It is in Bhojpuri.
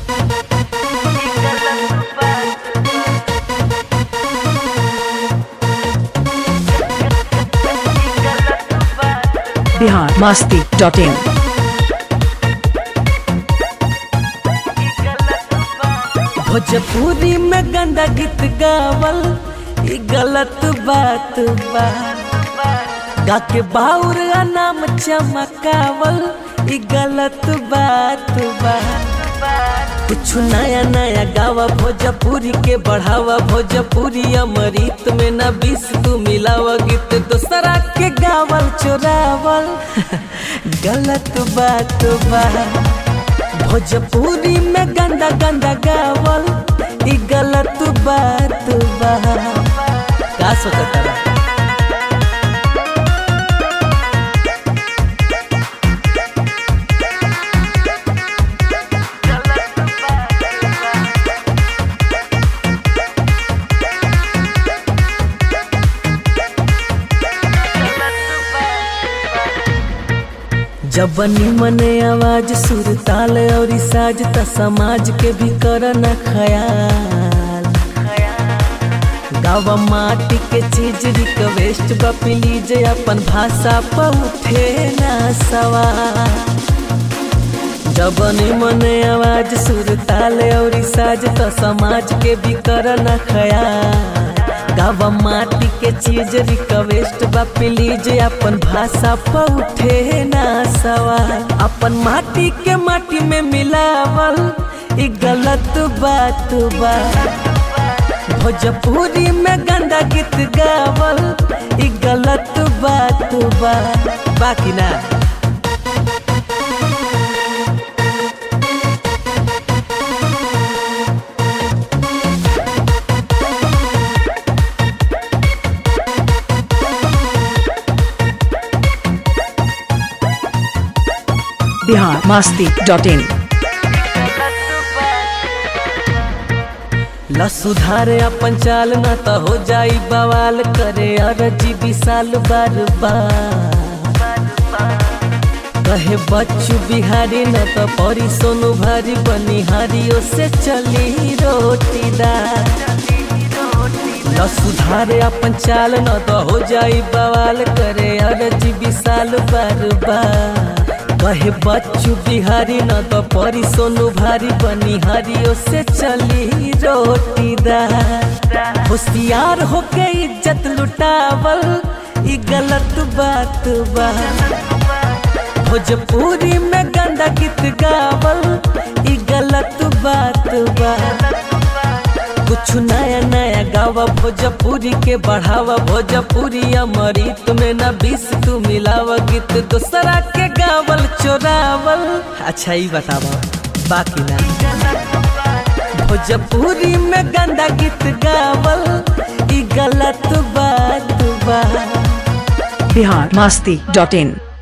बिहार मस्ती डॉट इन भोजपुरी में गंदा गीत गावल ई गलत बात बा गा के बाउर आ नाम चमकावल ई गलत बात बा कुछ नया नया गावा भोजपुरी के बढ़ावा भोजपुरी अमृत में न बीस तू मिलावा गीत दूसरा के गावल चोरावल गलत बात बा भोजपुरी में गंदा गंदा गावल ई गलत बात बा का सोचता बा? जब निमन आवाज सुर ताल और साज त समाज के भी करना ख्याल गावा माटी के चीज रिक्वेस्ट बा प्लीज अपन भाषा पर उठे ना सवाल जब निमन आवाज सुर ताल और साज त समाज के भी करना ख्याल गावा माटी के चीज रिक्वेस्ट बा प्लीज अपन भाषा पर उठे ना सवाल अपन माटी के माटी में मिलावल ई गलत बात बा भोजपुरी में गंदा गीत गावल ई गलत बात बा बाकी ना बिहार मस्ती डॉट इन ल सुधारे अपन चाल न त हो जाई बवाल करे अरजी विशाल बार बार कहे बच्चू बिहारी न त परी सोनू भारी बनिहारियों से चली रोटीदार न सुधारे अपन चाल न त हो जाई बवाल करे अरजी विशाल बार बार कहे बच्चू बिहारी न त परी सोनू भारी बनिहारियों से चली रोटीदार होशियार होके इज्जत लुटावल ई गलत बात बा भोजपुरी में गंदा गीत गावल ई गलत बात बा कुछ नया नया गावा भोजपुरी के बढ़ावा भोजपुरी अमृत में न बीस तू मिलावा गीत दूसरा के गावल चोरावल अच्छा ही बतावा बाकी ना भोजपुरी में गंदा गीत गावल ई गलत बात बा बिहार मस्ती डॉट इन